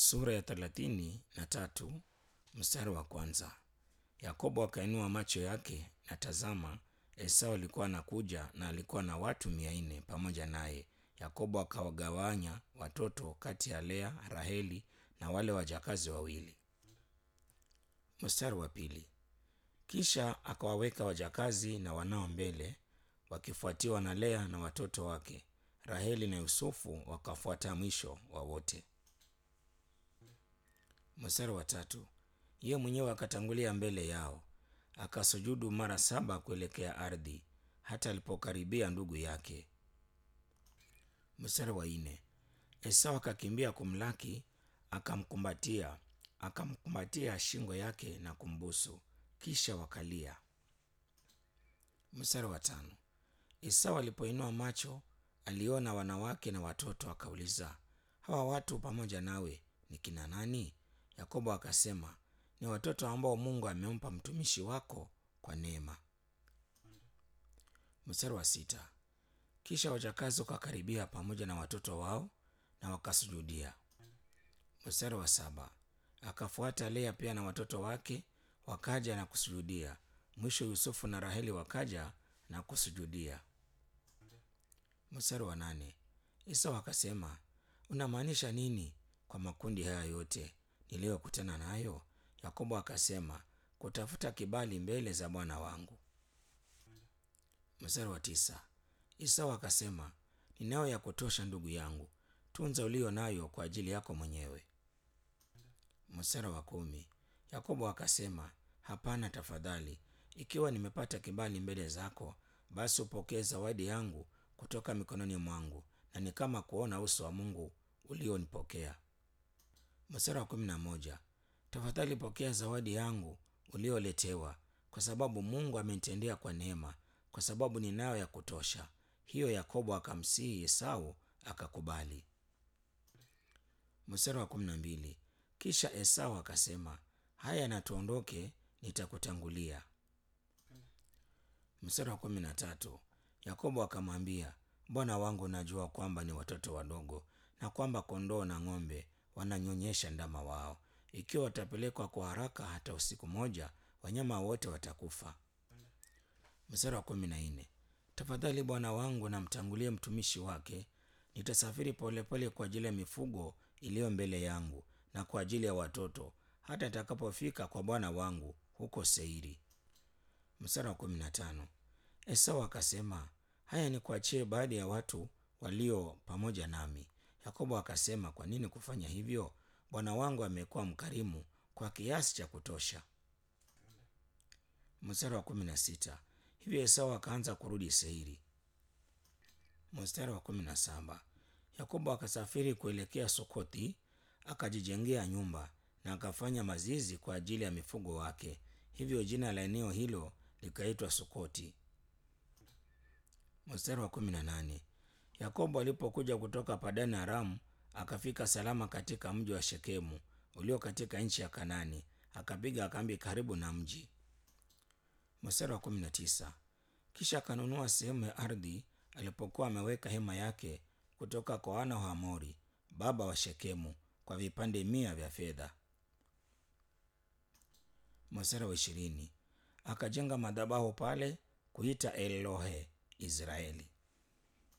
sura ya thelathini na tatu mstari wa kwanza. Yakobo akainua macho yake na tazama, Esau alikuwa anakuja na alikuwa na watu mia nne pamoja naye. Yakobo akawagawanya watoto kati ya Lea, Raheli na wale wajakazi wawili. Mstari wa pili. Kisha akawaweka wajakazi na wanao mbele, wakifuatiwa na Lea na watoto wake. Raheli na Yusufu wakafuata mwisho wa wote. Mstari wa tatu. Yeye mwenyewe akatangulia mbele yao, akasujudu mara saba kuelekea ardhi, hata alipokaribia ndugu yake. Mstari wa nne. Esau akakimbia kumlaki, akamkumbatia, akamkumbatia shingo yake na kumbusu, kisha wakalia. Mstari wa tano. Esau alipoinua macho, aliona wanawake na watoto, akauliza, hawa watu pamoja nawe ni kina nani? Yakobo akasema, ni watoto ambao Mungu amempa mtumishi wako kwa neema. Mstari wa sita. Kisha wajakazi wakakaribia pamoja na watoto wao na wakasujudia. Mstari wa saba. Akafuata Lea pia na watoto wake wakaja na kusujudia. Mwisho Yusufu na Raheli wakaja na kusujudia. Mstari wa nane. Esau akasema, unamaanisha nini kwa makundi haya yote niliyokutana nayo? Yakobo akasema, kutafuta kibali mbele za bwana wangu. Mstari wa tisa. Esau akasema, ninayo ya kutosha ndugu yangu, tunza ulio nayo kwa ajili yako mwenyewe. Mstari wa kumi. Yakobo akasema, hapana, tafadhali, ikiwa nimepata kibali mbele zako, basi upokee zawadi yangu kutoka mikononi mwangu, na ni kama kuona uso wa Mungu ulionipokea. Mstari wa kumi na moja. Tafadhali pokea zawadi yangu ulioletewa, kwa sababu Mungu amenitendea kwa neema, kwa sababu ninayo ya kutosha. Hiyo Yakobo akamsihi Esau akakubali. Mstari wa kumi na mbili. Kisha Esau akasema, haya, na tuondoke, nitakutangulia. Mstari wa kumi na tatu. Yakobo akamwambia, bwana wangu, najua kwamba ni watoto wadogo na kwamba kondoo na ng'ombe wananyonyesha ndama wao. Ikiwa watapelekwa kwa haraka hata usiku moja, wanyama wote watakufa. Mstari wa kumi na nne. Tafadhali bwana wangu, namtangulie mtumishi wake, nitasafiri polepole kwa ajili ya mifugo iliyo mbele yangu na kwa ajili ya watoto, hata nitakapofika kwa bwana wangu huko Seiri. Mstari wa kumi na tano. Esau akasema, haya, ni kuachie baadhi ya watu walio pamoja nami. Yakobo akasema, kwa nini kufanya hivyo? Bwana wangu amekuwa mkarimu kwa kiasi cha kutosha. Mstari wa kumi na sita. Hivyo Esau akaanza kurudi Seiri. Mstari wa kumi na saba. Yakobo akasafiri kuelekea Sukothi, akajijengea nyumba na akafanya mazizi kwa ajili ya mifugo wake. Hivyo jina la eneo hilo likaitwa Sukoti. Mstari wa kumi na nane. Yakobo alipokuja kutoka Padani Aramu, akafika salama katika mji wa Shekemu ulio katika nchi ya Kanani, akapiga kambi karibu na mji. Mstari wa kumi na tisa. Kisha akanunua sehemu ya ardhi alipokuwa ameweka hema yake kutoka kwa wana wa Hamori baba wa Shekemu kwa vipande mia vya fedha. Mstari wa ishirini. Akajenga madhabahu pale kuita Elohe Israeli.